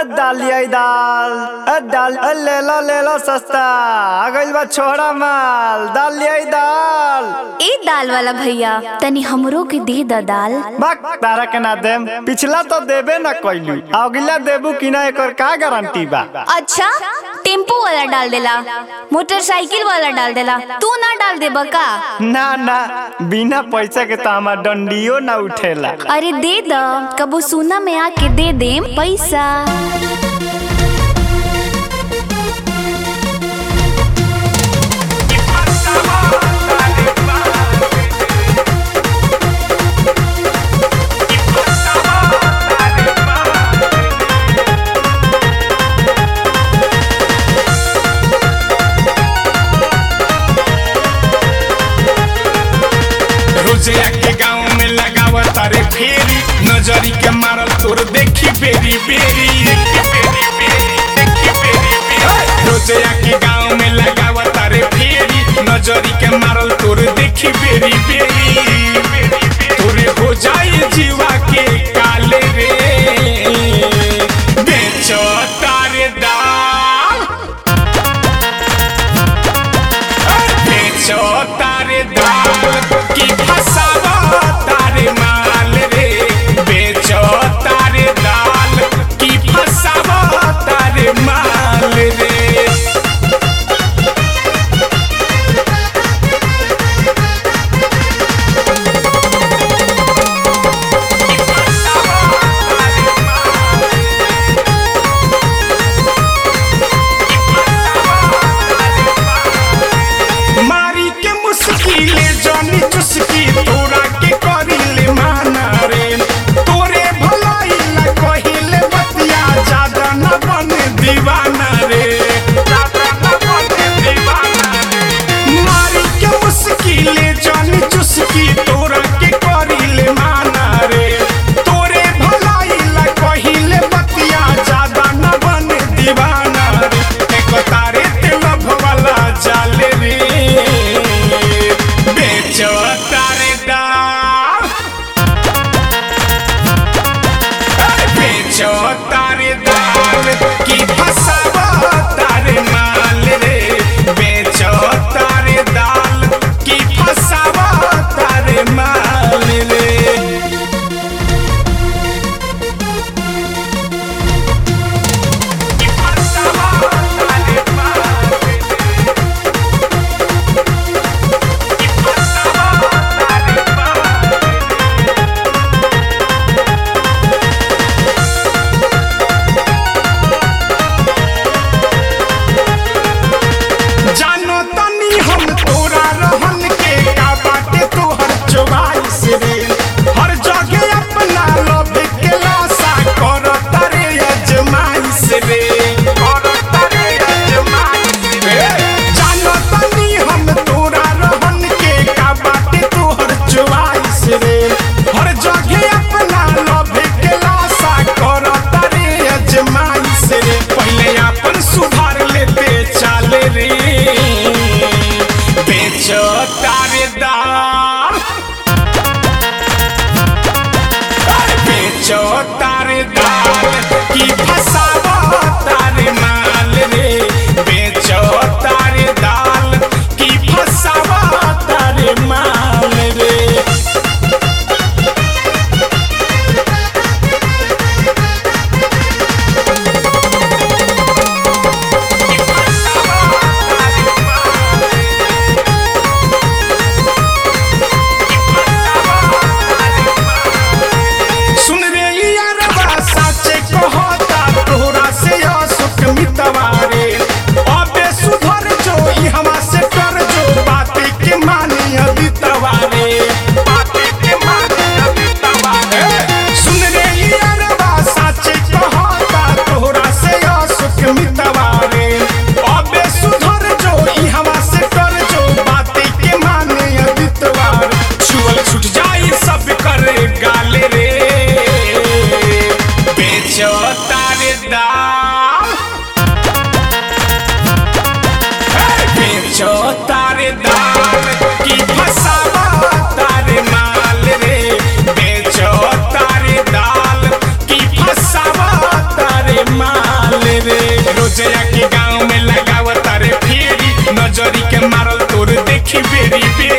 दालिया दाल अ दाल अ ले लो ले लो सस्ता आ गइल बा छोड़ा माल दालिया दाल ए दाल वाला भैया तनी हमरो के दे द दाल बक तारा के ना देम पिछला तो देबे ना कइलू अगला देबू कि ना एकर का गारंटी बा अच्छा टेम्पो वाला डाल देला मोटरसाइकिल वाला डाल देला तू ना डाल देबा का ना ना बिना पैसा के तो हमार डंडियो ना उठेला अरे दे द कबो सोना में आके दे देम पैसा रोजिया के गांव में लगाव तारे फेरी नजरी के मारल तोर देखी बेरी बेरी रोजिया के गांव में लगाव तारे फेरी नजरी के मारल तोर देखी बेरी बेरी तोरे हो जाए जीवा के काले रे बेचो तारे दाल बेचो तारे दाल की फसावा तारे माल रे बेचो तारे दाल की फसावा तारे माल रे मारी के मुस्किले जानी चुस्की तोरा के करिले माना रे तोरे भलाई ला कहिले बतिया ज्यादा न बन दीवाना रे ज्यादा न बन दीवाना रे मारी के मुस्किले जानी चुस्की तोरा के करिले माना रे तोरे भलाई ला कहिले बतिया ज्यादा न बन दीवाना रे एक तारे ते लभ वाला जाले रे बेचो तारे दाल बेचो तारे दाल की फसावा तारे माल रे बेचो तारे दाल की फसावा तारे माल रे जानो तनी हम तोरा रहन के का बाटे तोहर चोवाइस रे हर जगह अपना लव के लाशा कर तारे अजमाइश रे कर तारे अजमाइश रे जानो तनी हम तोरा रहन के का बाटे तोहर चोवाइस रे हर जगह अपना लव के लाशा कर तारे अजमाइश रे पहले अपन सुधार लेते चाले रे बेचो तारे दाल बेचो तारे दाल की फसावा तारे माल रे बेचो तारे दाल की फसावा तारे माल रे सुन रे यारबा साचे कहता तोहरा से असुख मितवारे अबे सुधर जो ई हमा से कर जो बाती के मानी अभी तवारे बाती के मानी अभी तवारे सुन रे यारबा साचे कहता तोहरा से असुख मितवारे अबे सुधर जो ई हमा से कर जो बाती के मानी अभी तवारे छुअल छूट जाई सब करे गाले रे बेचो तारे दाल बेचो तारे दाल की फसावा तारे माल रे बेचो तारे दाल की फसावा तारे माल रोजया के गांव में लगाव तारे फेरी नजरी के मारल तोर देखी बेरी बेरी